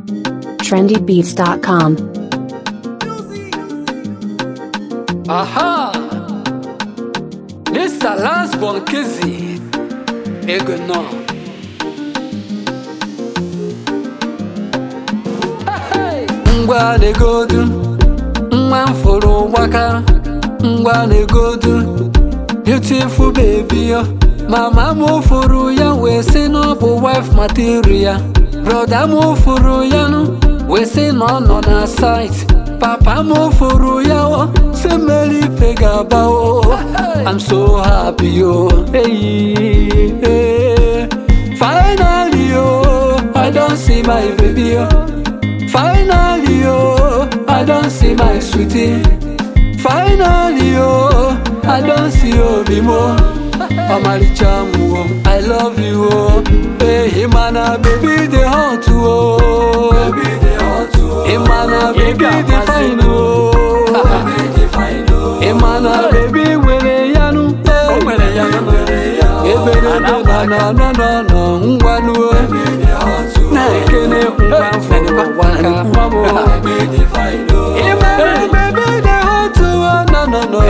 trendybeats.com. Aha! This is the last one, Kizzy. Ego no. Hey! Ngwa na-egodu, nwa m fụrụ gbaka, ngwa na-egodu, beautiful baby yo. Mama m fụrụ ya wee sị na ọ bụ wife material. Broda m fụrụ ya nụ wee sị na ọ nọ na site. Papa m fụrụ ya o, sị mmeri ife ga-aba o. I'm so happy o. Hey, hey. Finally o, I don see my baby o. Finally o, I don see my sweetie. Finally o, I don see obi mo. Ọmalịcha m o, I love you o. Hey, mana baby dey hot o. Hey, mana baby dey fine o. Hey, mana baby nwere ya nụ. Ebere na na na na na ngwanụ o. Na-ekene ngwa mfụrụ gbaka nwa m o. Hey, mana baby dey hot o. No, no, no.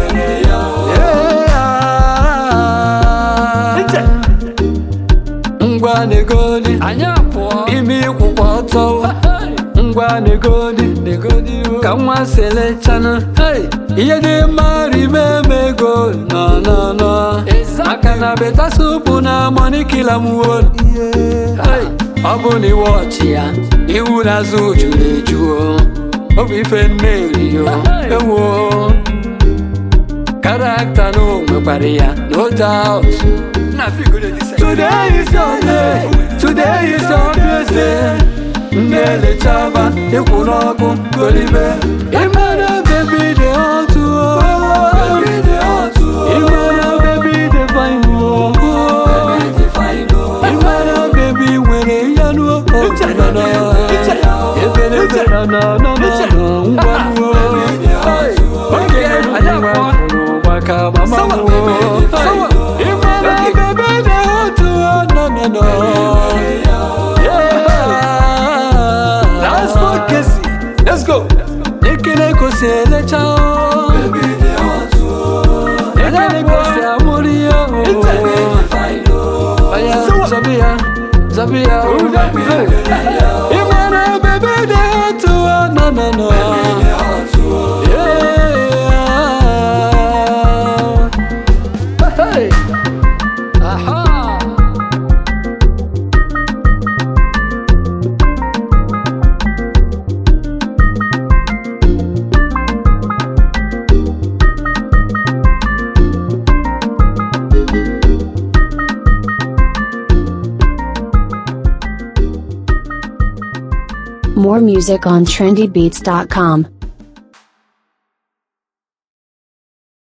ngwa negodi anyị apụọ ime ịkwụkwọ ọtọ ngwa negodi negodi ka nwa selechanụ ihe dị mma rime emego nọ nọ nọ maka na beta supu na money kila m won ọ bụ na iwe ọchị ya iwu n'azụ juru eju o. ọ bụ ife mmeri o ewo karakta na o nwekwara ya no doubt Today is your day, today is your blessing. Ndelechaba ịkwụ n'ọkụ golibe ịmara bebi dị otu ịmara bebi dị fine ịmara bebi nwere ya n'okporo ebere ebere na na na ngwa nuo oge ngwa kwuru maka mama nwụọ ịmara bebi dị otu no no no Let's go, Kissy. Let's go. Ekele kosi elecha o. Ekele kosi amori ya o. Oya, Zabia, Zabia o. Imana bebe de otu o. No, no, no. Yeah. Hey. Aha. More music on trendybeats.com.